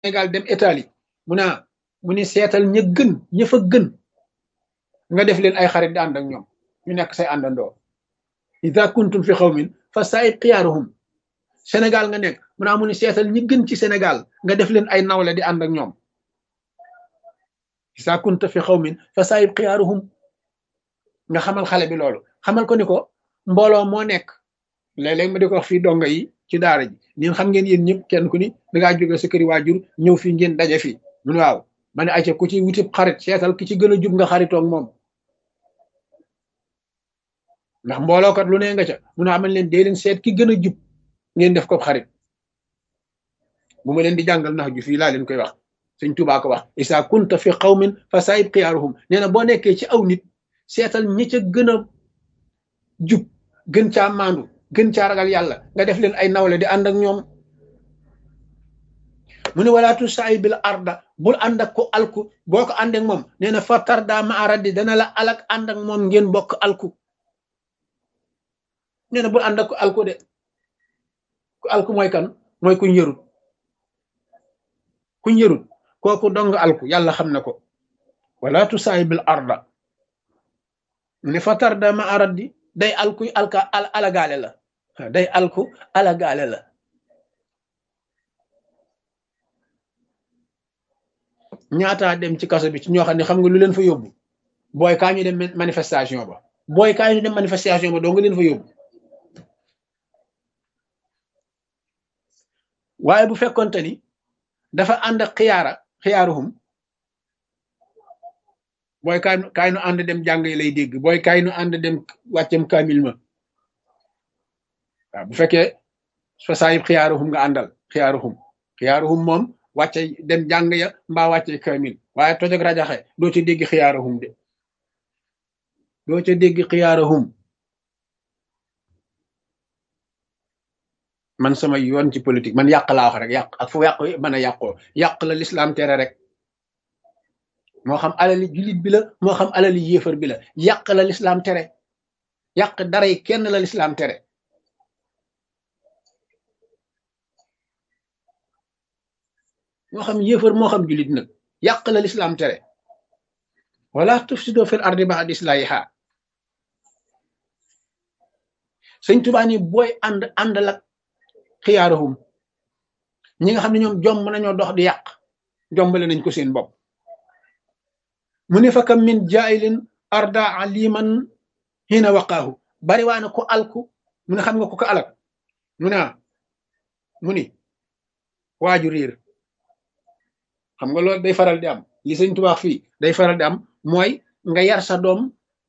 Sénégal dem Italie mu naa mu ni seetal ña gën ña fa gën nga def leen ay xarit di ànd ak ñoom ñu nekk say àndandoo ida kuntum fi xawmin fa saayib xiyaaruhum Sénégal nga nekk mu naa mu ni seetal ñi gën ci Sénégal nga def leen ay nawle di ànd ak ñoom ida kunta fi xawmin fa saayib xiyaaruhum nga xamal xale bi loolu xamal ko ni ko mbooloo moo nekk léeg-léeg ma di ko wax fii donga yi ci daara ji ñun xam ngeen yéen ñëpp kenn ku ni dangaa jóge sa këri waajur ñëw fii ngeen daje fii mun waaw ma ne ayca ku ci wutib xarit seetal ki ci gën a jub nga xaritoog moom ndax mboolookat lu ne nga ca mun a amal leen dee leen seet ki gën a jub ngeen def ko xarit bu ma leen di jàngal nax ju fii laa leen koy wax sëñ Tuubaa ko wax isa kunta fi qawmin fa saayib xiyaaruhum nee na boo nekkee ci aw nit seetal ñi ca gën a jub gën caa maandu gën caa ragal yàlla nga def leen ay nawle di ànd ak ñoom mu ne walaatu saay bil arda bul ànd ak ko alku boo ko ànd ak moom nee na fa tarda ma aradi dana la alak ànd ak moom ngeen bokk alku nee na bul ànd ak ko alku de ku alku mooy kan mooy kuñ yërut kuñ yërut kooku dong alku yàlla xam na ko walaatu saay bil arda mu ne fa tarda ma aradi day alku alka alagaale la day alku alagaale la ñaataa dem ci kaso bi ci ñoo xam ne xam nga lu leen fa yóbbu booy kaa ñu dem manifestation ba booy kaa ñu dem manifestation ba doo nga leen fa yóbbu waaye bu fekkonte ni dafa ànd ak xiyaara xiyaaruhum booy kaay kaay nu ànd dem jàng yi lay dégg booy kaay nu ànd dem wàccem kaamil ma waaw bu fekkee fa saayib xiyaaruhum nga àndal xiyaaruhum xiyaaruhum moom wàcce dem jàng ya mbaa wàcce kaamil waaye toj ak rajaxe doo ca dégg xiyaaruhum de doo ca dégg xiyaaruhum man sama yoon ci politique man yàq laa wax rek yàq ak fu yàq mën a yàqoo yàq la lislaam tere rek moo xam alali jullit bi la moo xam alali yéefar bi la yàq la lislaam tere yàq dara yi kenn la lislaam tere moo xam yéefar moo xam jullit nag yàq la lislaam tere wala tufsido fil ardi ba'da islahiha sëñ Tuubaa ni booy ànd àndal ak xiyaaruhum ñi nga xam ne ñoom jomb nañoo dox di yàq jombale nañ ko seen bopp mu ne fa kam min jaayilin arda aliman hina waqaahu bari waa na ko alku mu ne xam nga ko ko alak mu ne mu ni waaju riir xam nga loolu day faral di am li sëñ tubaax fii day faral di am mooy nga yar sa doom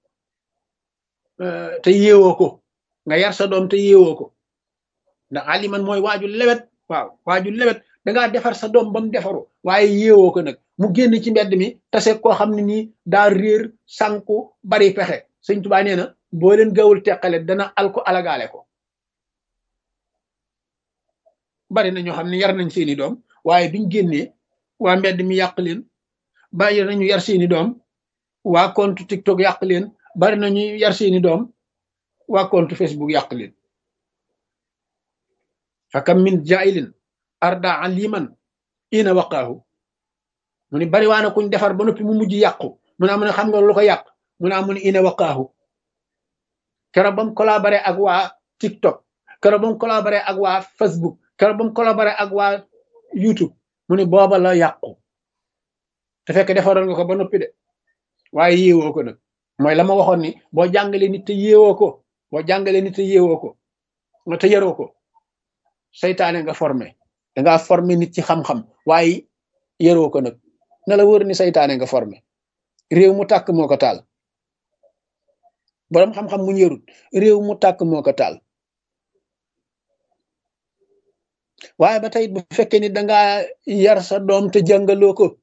te yeewoo ko nga yar sa doom te yeewoo ko ndax aliman mooy waaju lewet waaw waaju lewet dangaa defar sa doom ba mu defaru waaye yeewoo ko nag mu génn ci mbedd mi tase koo xam ne nii daa réer sànku bari pexe sëñ tubaa nee na boo leen gawul teqale dana alko alagaale ko bari na ñoo xam ne yar nañ seeni doom waaye biñ génnee waa mbedd mi yàq leen bari nañu yar seeni doom waa compte TikTok yàq leen bari nañu yar seeni doom waa compte Facebook yàq leen fakam min jailin arda aliman ina waqaahu mu ni bari waana kuñ defar ba noppi mu mujj yàqu mu naa mu ne xam nga lu ko yàq mu naa mu ne ina waqaahu keroog ba mu collaboré ak waa TikTok keroog ba mu collaboré ak waa Facebook keroog ba mu collaboré ak waa YouTube mu ne booba la yàqu te fekk defaroon nga ko ba noppi de waaye yéewoo ko nag mooy la ma waxoon ni boo jàngalee nit te yéewoo ko boo jàngalee nit te yéewoo ko nga te yaroo ko seytaane nga formé dangaa formé nit ci xam-xam waaye yaroo ko nag na la wër ni seytaane nga formé réew mu tàkk moo ko taal boroom xam-xam mu yarut réew mu tàkk moo ko taal waaye ba tey bu fekkee ni dangaa yar sa doom te jàngaloo ko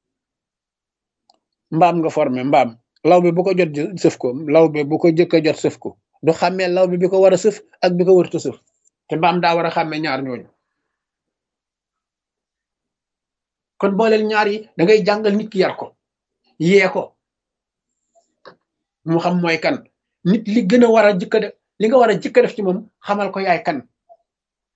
mbaam nga formé mbaam law bi bu ko jot sëf ko law bi bu ko jëkk a jot sëf ko du xàmmee law bi bi ko war a sëf ak bi ko warta sëf te mbaam daa war a xàmmee ñaar ñooñu kon booleel ñaar yi da ngay jàngal nit ki yar ko yee ko mu xam mooy kan nit li gën a war a jëkk def li nga war a jëkk def ci moom xamal ko yaay kan